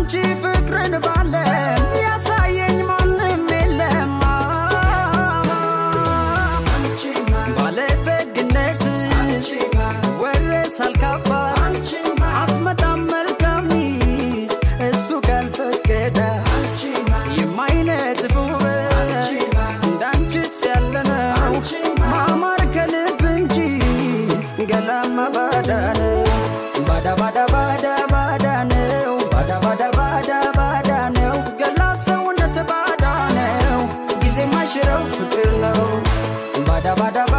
እንዳንቺ ፍቅርን ባለም ያሳየኝ ማንም የለም ባለጠግነት ወሬ ሳልካባ አትመጣም መልካም ሚስት እሱ ካልፈቀደ የማይነጥፍ ውበት እንዳንቺስ ያለ ነው ማማር ከልብ እንጂ ገላማ ባዳ ነው ባዳ ባዳ ባዳ ባዳ ነው ባዳ ባዳ ባዳ ባዳ ነው ገላ ሰውነት ባዳ ነው ጊዜ ማሽረው ፍቅር ነው ባዳ ባዳ